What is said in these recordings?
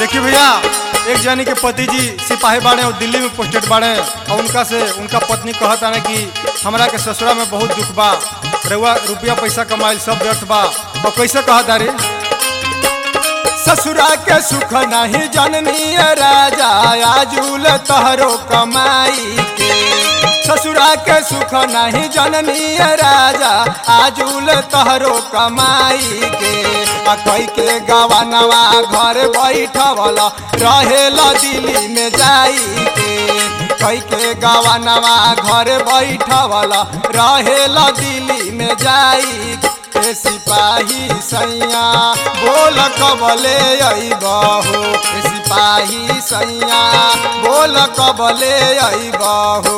देखिए भैया एक जानी के पति जी सिपाही बाड़े और दिल्ली में पोस्टेड बाड़े और उनका से उनका पत्नी कहत आने कि हमरा के ससुरा में बहुत दुख बा रउआ रुपया पैसा कमाइल सब व्यर्थ बा और कैसे कहत अरे ससुरा के सुख नहीं जननी राजा आजूल तहरो कमाई के ससुरा के सुख नहीं जननी राजा आजूल तहरो कमाई के आ कई के गवानवा घर बैठवल रहेला दिल्ली में जाई के कई के गवानवा घर बैठवल रहेला दिल्ली में जाई के सिपाही सैया बोल कबले अबहो सिपाही सैया बोल कबले अबहो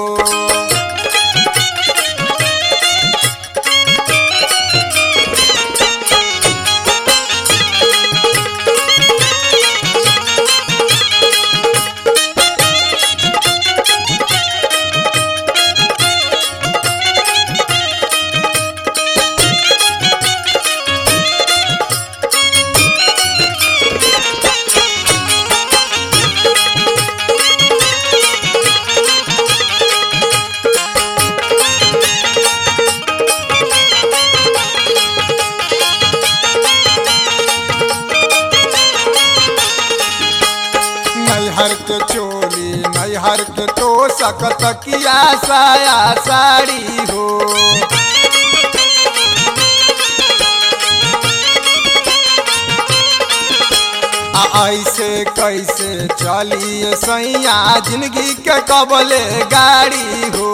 नैहर के चोली नैहर के तो सकत किया साया साड़ी हो आ ऐसे कैसे चलिए सैया जिंदगी के कबले गाड़ी हो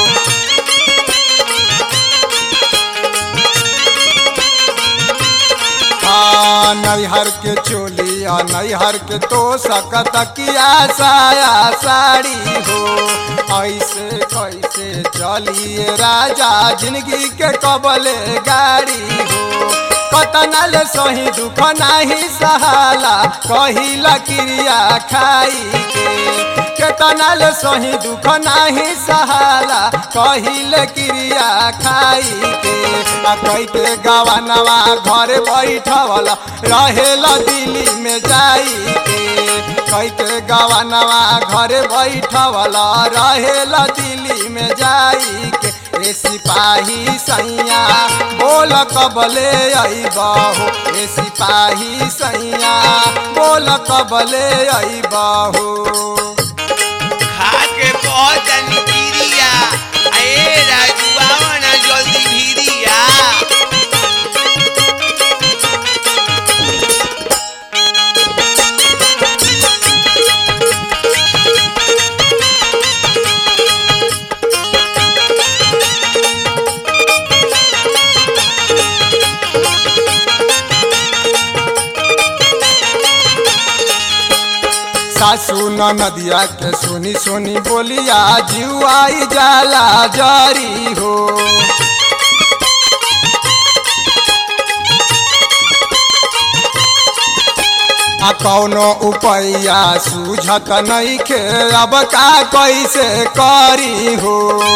हाँ नैहर के चोली आ नैहर के तो सकत किया साया साड़ी हो ऐसे कैसे चलिए राजा जिंदगी के कबले गाड़ी हो कतनल सही दुख नाही सहाला कहिला क्रिया खाई के केतनल सही दुख नाही सहाला कहिल क्रिया खाई के आ कई के गवानवा घर बैठवल रहेला दिल्ली में जाई के कई के गवानवा घर बैठवल रहेला दिल्ली में जाई के ए सिपाही सैया बोल कबले अबहो ए सिपाही सैया बोल कबले अबहो खा के बहुत गिरिया ए राजुआ ना जल्दी भिरिया सासू नदिया के सुनी सुनी बोलिया जुआई जाला जरी हो आ कौनो उपैया सूझत नहीं खे अब का कैसे करी हो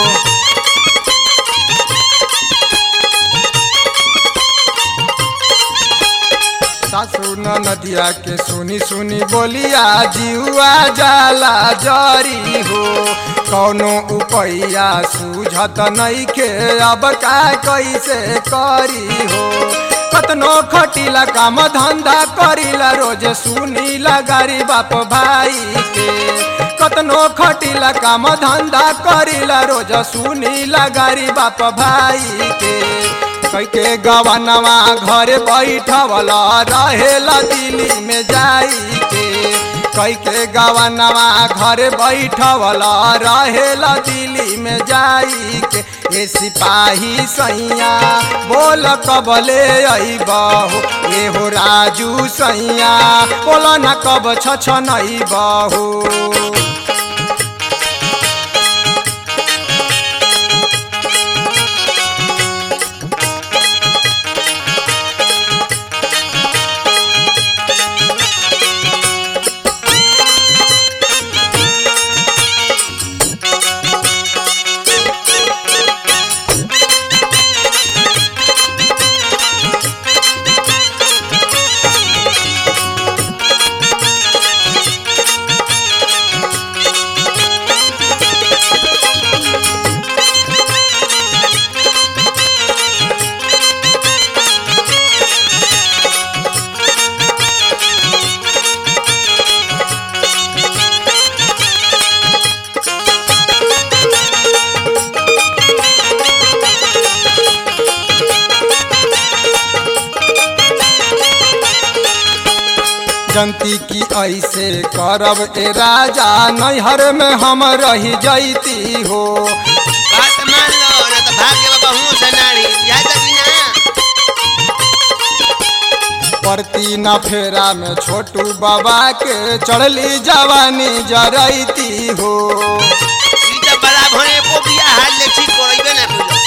सासू नदिया के सुनी सुनी बोलिया जिहुआ जाला जरी हो कौनो उपैया सूझत नहीं के अब का कैसे करी हो कतनो खटिला काम धंधा करिला रोज सुनीला गारी बाप भाई के कतनो खटिला काम धंधा करिला रोज सुनीला गारी बाप भाई के कैके गवनवा घर बैठवल रहेला दिल्ली में जाई के कैके गवनवा घर बैठवल रहेला दिल्ली में जाई के ए सिपाही सैया बोल कबले अबहो ए हो राजू सैया बोल न कब छ नहीं बहू जनती की ऐसे करब ए राजा नैहर में हम रही जैती हो बात मान लो ना तो भाग्य बाबा हूँ से नारी याद कि ना परती न फेरा में छोटू बाबा के चढ़ली जवानी जरैती हो ई तो बड़ा भने को बिया हाल ले ठीक करइबे ना कइलो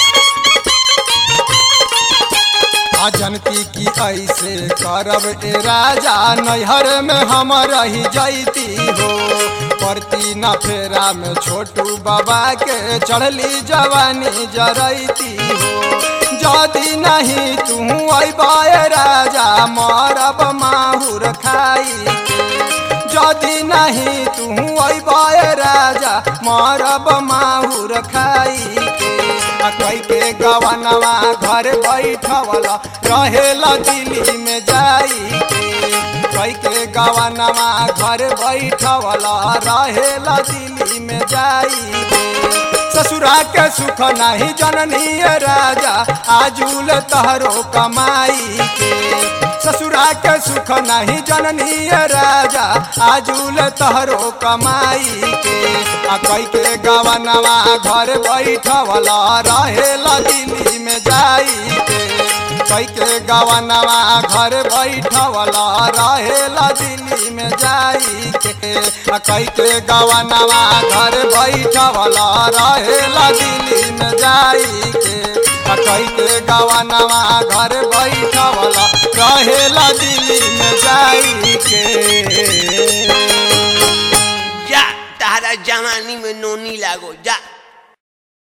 आ जनती की ऐसे करब ए राजा नैहर में हम रही जैती हो परती न फेरा में छोटू बाबा के चढ़ली जवानी जरैती हो जदि नहीं तू अबाए राजा मरब माहुर खाई के जदि नहीं तू अबाए राजा मरब माहुर खाई के आ कई के गवनवा घर बैठवल रहेला दिल्ली में जाई के कई के गवनवा घर बैठवल रहेला दिल्ली में जाई के ससुरा के सुख नहीं जननी राजा आजूल तहरो कमाई के ससुरा के सुख नहीं जननी राजा आजूल तहरो कमाई के आ कई के गवनवा घर बैठवला रहेला दिल्ली में जाई के कई के गवनवा घर बैठवला रहेला दिल्ली में जाई के आ कई के गवनवा घर बैठवला रहेला दिल्ली में जाई के आ कई के गवनवा घर बैठवला रहेला दिल्ली में जाई के जा तारा जवानी में नोनी लागो जा